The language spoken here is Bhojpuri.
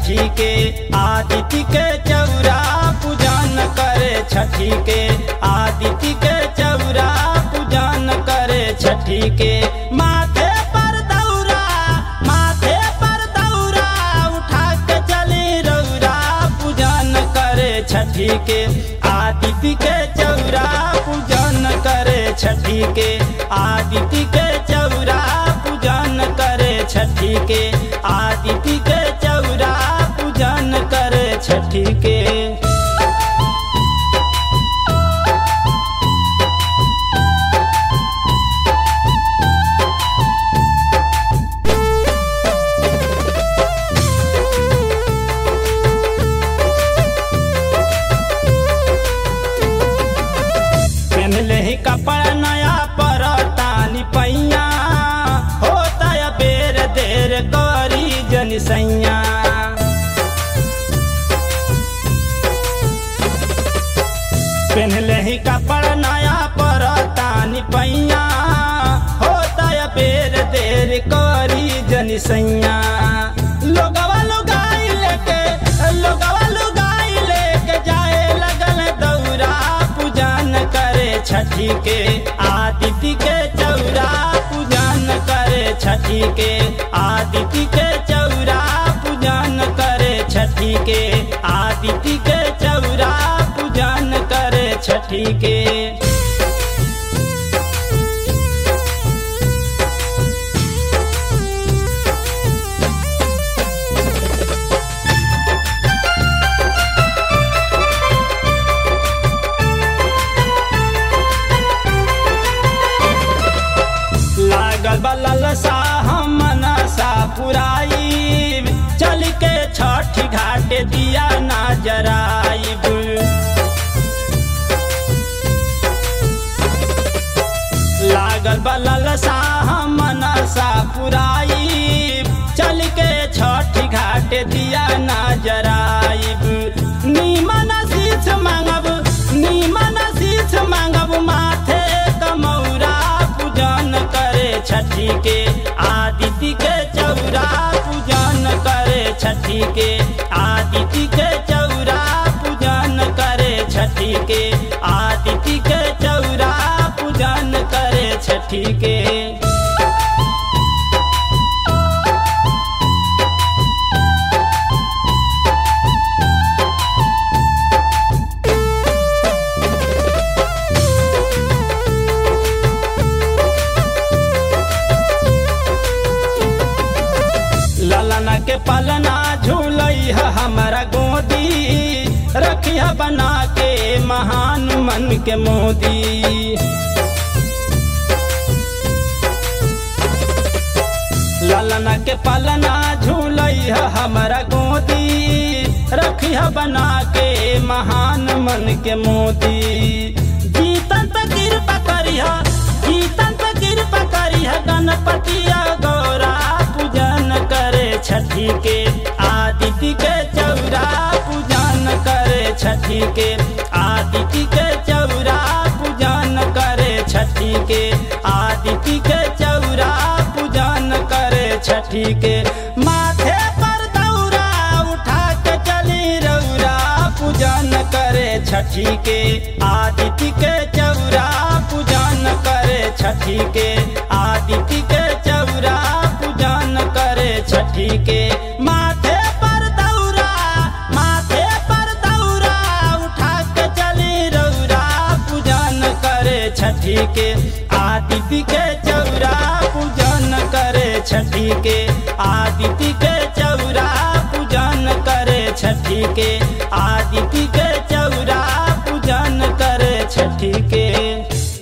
छठी के आदित्य के चौरा पूजन करे छठी के आदित्य के चौरा पूजन करे छठी के माथे पर दौरा माथे पर दौरा उठा के चली रौरा पूजन करे छठी के आदित्य के चौरा पूजन करे छठी के आदित्य के चौरा पूजन करे छठी के आदित्य के चौरा पूजन करे छठी के पहनले ही कपड़ा नया पर तानी पैया होता है बेर देर करी जन सैया पहनले ही कपड़ा नया पर तानी पैया होता है बेर देर करी जन सैया लोगवा लुगाई लेके लोगवा लुगाई लेके जाए लगल दौरा पूजन करे छठी के आदित्य के चौरा पूजन करे छठी के आदित्य के चौरा पूजन करे छठी के आदित्य के चौरा पूजन करे छठी के लागल बलल सा हम मनसा पुराई चल के छठ घाट दिया ना जराइब लागल बलल सा हम मनसा पुराई चल के छठ घाट दिया ना जराइब नीमन शीश मांगब नीमन शीश मांगब माथे कमौरा पूजन करे छठी के आदित्य के चौरा पूजन करे छठी के आदित्य के चौरा पूजन करे छठी के आदित्य के चौरा पूजन करे छठी के ललना के पलना झूलई है हमारा गोदी रखिया बना के महान मन के मोदी ललना के पलना झूलई है हमारा गोदी रखिया बना के महान मन के मोदी जीतन पे कृपा करिहा जीतन पे कृपा करिहा गणपतिया गौरा पूजन करे छठी के आदित्य के चौरा पूजन करे छठी के आदित्य के चौरा पूजन करे छठी के आदित्य के चौरा पूजन करे छठी के माथे पर दौरा उठा के चली रौरा पूजन करे छठी के आदित्य के चौरा पूजन करे छठी के आदित्य के चौरा पूजन करे छठी के माथे पर दौरा माथे पर दौरा उठा के चली रौरा पूजन करे छठी के आदित्य के चौरा पूजन करे छठी के आदित्य